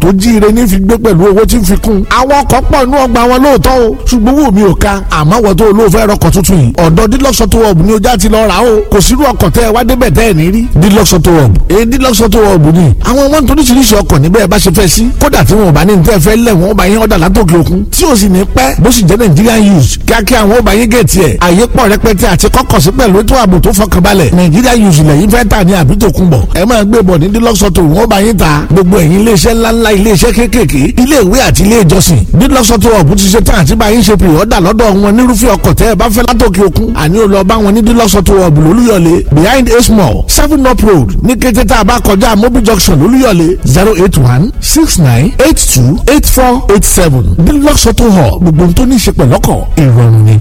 tó jíire ní fi gbé pẹ̀lú owó tí ń fi kún. àwọn ọkọ̀ pọ̀ inú ọgbà wọn lóòótọ́ o ṣùgbọ́n wò mí ò ka àmọ́ wọ́n tó olóòfẹ́ rọkọ̀ tuntun yìí ọ̀dọ̀ Dulux Auto Hub ni ojú àti lọ rà o kò sírú ọkọ̀ tẹ́ ẹ wá débẹ̀ tẹ́ ẹ ní rí Dulux Auto Hub èyí Dulux Auto Hub ni àwọn wọn tó oríṣiríṣi ọkọ̀ níbẹ̀ bá ṣe fẹ́ sí kódà tí wọn ò bá ní tẹ́ fẹ́ lẹ̀ wọ́n bá yín ọ̀dà látòkè òkun tí ò sì ní pẹ́ bó sì jẹ́ Nigerian use kíákíá àwọn ò bá yín gẹ̀ẹ́tì ẹ̀ àyè pọ̀ rẹpẹtẹ àti kọ́kọ̀ sí pẹ̀lú ètò ààbò tó fọkànbalẹ̀ Nigerian use lẹ́yìn fẹ́ tà ní àbí tó kún bọ̀ ẹ máa gbé bọ̀ ní Dulux Auto wọ́n bá yín ta gbogbo ẹ̀yin iléeṣẹ́ ńláńlá iléeṣẹ́ kéékèèké ilé ìwé àti ilé ìjọsìn Dulux Auto Hub ti ṣe tán àti bá yín ṣe pè ọ́dà lọ́dọ̀ wọn nírúfẹ́ ọkọ̀ tẹ́ ẹ bá fẹ́ látòkè òkun àní ò lọ bá wọn ní Dulux Auto Hub lólúyọ̀lé behind a small seven up road ní kété tá a bá kọjá mobil junction lólúyọ̀lé zero eight one six nine eight two eight four eight seven Dulux Auto Hub gbogbo ohun tó ní í ṣe pẹ̀lọ́kọ̀ ìrọ̀rùn ni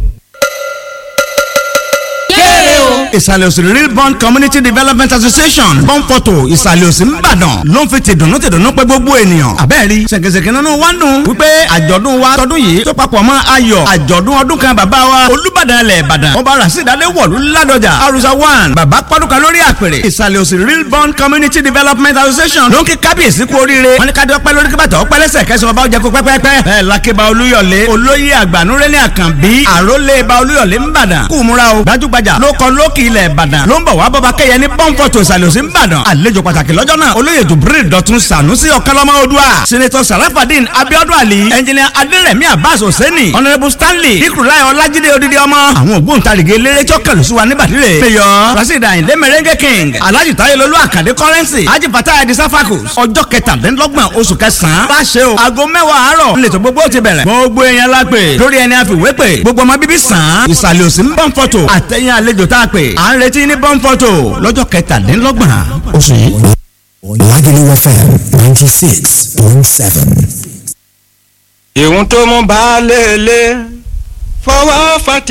ìsàlẹ̀ òsì real bond community development association bọ́ǹpọ̀tò ìsàlẹ̀ òsì ńbàdàn ló ń fi tìdùnnú tìdùnnú pé gbogbo ènìyàn àbẹ́ẹ̀rí ṣèkèṣèkè nínú wa ń dùn wípé àjọ̀dún wa tọdún yìí tó papọ̀ mọ́ ayọ̀ àjọ̀dún ọdún kan bàbá wa olúbàdàn ilẹ̀ ìbàdàn ọba rasidade wọ̀lú ládọjà arusa one bàbá pọ́dúkà lórí àpèrè ìsàlẹ̀ òsì real bond community development association ló ń kí kábíyèsí kú oríire wọn ní ká dọ́pẹ́ lórí kí bàtà ọpẹ́ lẹ́sẹ̀ kẹsàn-án ọba ọjà kó pẹ́pẹ́pẹ́ bẹ́ẹ̀ lákébà olúyọ̀lé olóyè àgbànúrẹ́lẹ̀ àkànbí àrólé ba olúyọ̀lé ńbàdàn kú múra o gbajúgbajà ló kọ lókì ilẹ̀ ìbàdàn ló ń bọ̀ wá bọ́ba kẹ́yẹ ní pọ́ńpọ̀tò ìsàlùsí ńbàdàn àlejò pàtàkì lọ́jọ́ náà olóyè jubril dọ̀tun sànúsì ọ̀kánlọ́mọ odua senator sarafadin abiodun ali engineer aderemi abbas hosseini honourable stanley ikurulai ọlájídé odidi ọmọ àwọn ògbóǹtarìgì eléré tí ó kẹlù sí wa níbàdìrẹ mayor rasheed ayinde merengue king alhaji tayelolu akande currency haji fatah edi safakus ọjọ́ kẹtàdínlọ́gbọ̀n oṣù kẹsàn-án láṣẹ o aago mẹ́wàá àárọ̀ nílẹ̀tọ̀ gbogbo ti bẹ̀rẹ̀ gbogbo èèyàn la pè lórí ẹni àfiwé pè gbogbo ọmọ bíbí sàn án ìsàlẹ̀ òsì ń bọ̀ ń fọ́tò àtẹ̀yìn àlejò tá a pè à ń retí ní bọ́ńfọ́tò lọ́jọ́ kẹtàdínlọ́gbọ̀n oṣù yìí. Lagelu FM ninety six point seven. ìhun tó mú baálé ilé fọwọ́ fà